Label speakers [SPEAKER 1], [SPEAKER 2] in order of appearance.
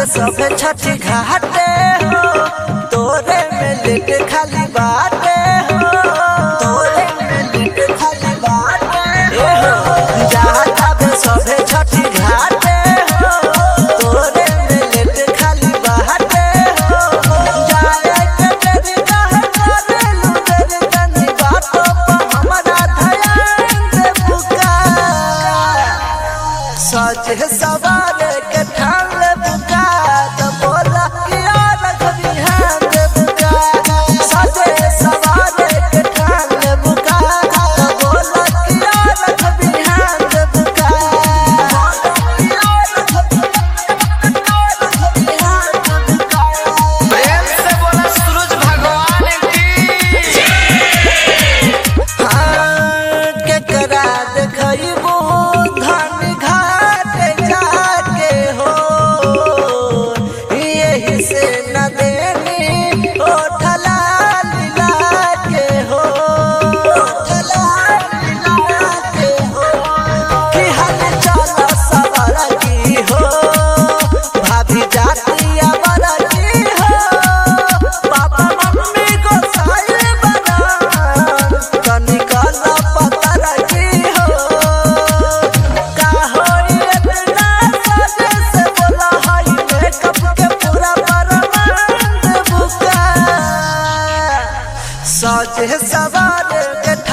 [SPEAKER 1] सब छठी घाटे हो तोरे में लेट खाली बाटे हो तोरे में लेट खाली बाटे हो जाता बे सब छठी घाटे हो तोरे में लेट खाली बाटे हो जाए के तेरी कहे करे लू तेरी तनी बातों पर हमारा ध्यान दे पुकार सज सवार के ठान ले बुका तो बोला कि यार कभी हाँ दे बुका सज सवार के ठान ले बुका तो बोला कि यार कभी हाँ दे बुका
[SPEAKER 2] प्रेम से बोला सूरज भगवान की
[SPEAKER 1] हाँ के करा देखइबू धन घाट जाके हो यही से न देनी ओ ठला लीला के हो ठला लीला के हो कि हल चल सवार की हो भाभी जाती अवर की हो पापा मम्मी को साइल बना कनिकल पतर की हो का होई इतना सजे से बोला हई मेकअप के पूरा बरमान बुका सजे सवार के